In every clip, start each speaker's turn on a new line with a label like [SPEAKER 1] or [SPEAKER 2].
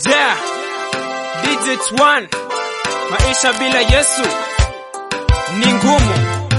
[SPEAKER 1] Yeah, DJ One, maisha bila Yesu ni ngumu.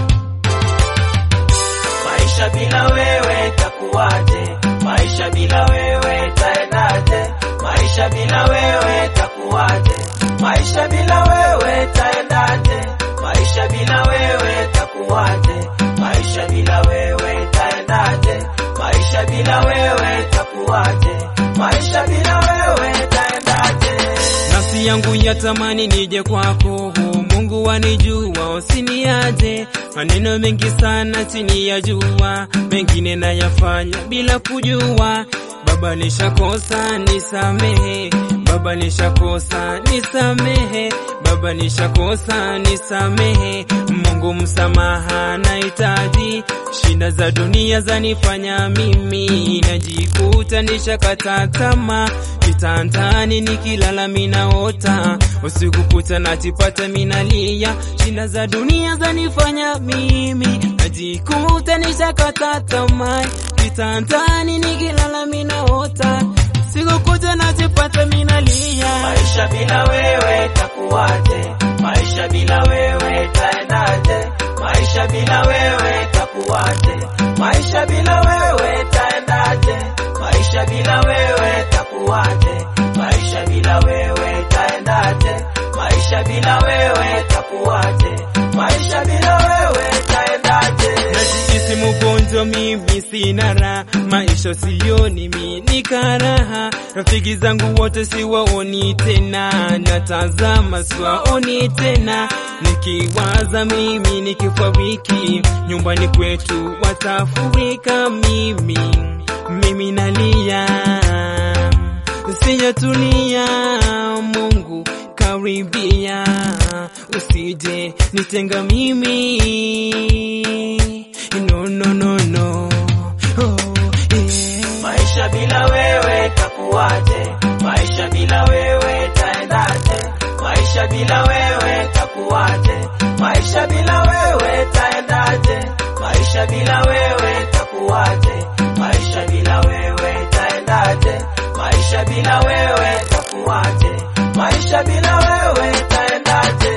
[SPEAKER 2] Maisha bila wewe takuwaje? Maisha bila wewe taendaje? Maisha bila wewe takuwaje? Maisha bila wewe taendaje? Maisha bila wewe takuwaje? Maisha bila wewe taendaje? Maisha bila wewe takuwaje? Maisha bila wewe taendaje?
[SPEAKER 1] Nafsi yangu yatamani nije kwako, Mungu wanijua, usiniaje. Maneno mengi sana chini ya jua, mengine nayafanya bila kujua. Baba nishakosa, nisamehe. Baba nishakosa, nisamehe. Baba nishakosa, nisamehe. Mungu msamaha nahitaji, shida za dunia zanifanya mimi najikuta nishakata tamaa kitandani nikilala minaota usiku kucha najipata minalia shida za dunia zanifanya mimi najikuta nishakata tamaa kitandani nikilala minaota siku kucha najipata minalia
[SPEAKER 2] Maisha bila wewe takuwaje? Maisha bila wewe taendaje? Maisha bila wewe takuwaje? Maisha bila wewe taendaje? Maisha bila wewe takuwaje? Maisha bila wewe taendaje? Maisha bila wewe takuwaje? Maisha bila wewe taendaje?
[SPEAKER 1] najihisi mgonjwa mimi sina raha maisha sioni mi ni karaha rafiki zangu wote siwaoni tena natazama siwaoni tena nikiwaza mimi nikifariki nyumbani kwetu watafurika mimi mimi nalia sijatulia mungu karibia usije nitenga mimi no no no no oh, yeah.
[SPEAKER 2] Maisha bila wewe takuwaje? Maisha bila wewe taendaje? Maisha bila wewe takuwaje? Maisha bila wewe taendaje? Maisha bila wewe takuwaje? Maisha bila wewe taendaje? Maisha bila wewe takuwaje? Maisha bila wewe taendaje?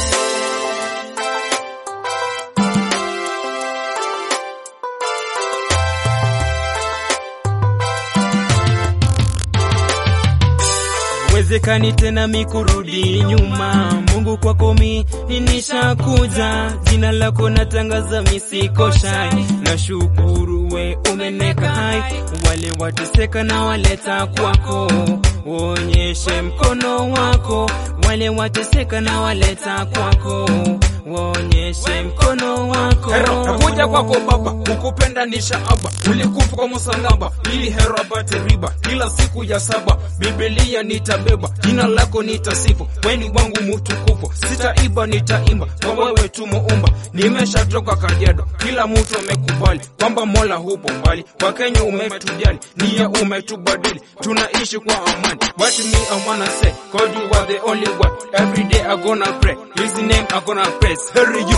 [SPEAKER 1] wezekani tena mikurudi nyuma mungu kwako mi nishakuja jina lako natangaza misikoshai na shukuru we umeneka hai wale wateseka na waleta kwako uonyeshe mkono wako wale wateseka na waleta kwako uonyeshe mkono wako
[SPEAKER 3] Hero, nakuja kwako Baba, kukupenda ni shaaba, ulikufa kwa msalaba ili hero apate riba. Kila siku ya saba Biblia nitabeba, jina lako nitasifu, weni wangu mtukufu, sitaiba nitaimba, kwa wewe tu muumba. Nimeshatoka Kajiado, kila mtu amekubali kwamba Mola hupo mbali, kwa Kenya umetujali, nia umetubadili, tunaishi kwa amani. What me I wanna say, God you are the only one. Every day I gonna pray, His name I gonna praise. Hurry you.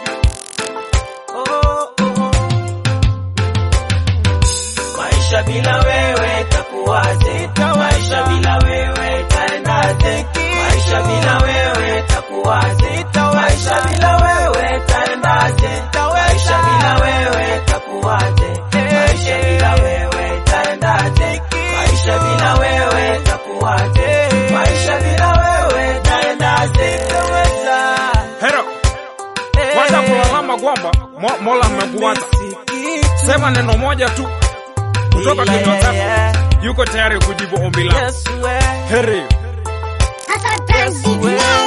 [SPEAKER 2] Maisha bila wewe takuwaje? Maisha bila wewe taendaje? Maisha bila wewe takuwaje? Maisha bila wewe taendaje? Maisha bila wewe takuwaje? Maisha bila wewe taendaje? Maisha bila wewe takuwaje? Maisha bila wewe taendaje?
[SPEAKER 3] Hero, kwanza kulalama kwamba Mo- Mola amekuacha. Sema neno moja tu kutoka kinywa chako, yuko tayari kujibu ombi lako. Heri.
[SPEAKER 4] Hata dance,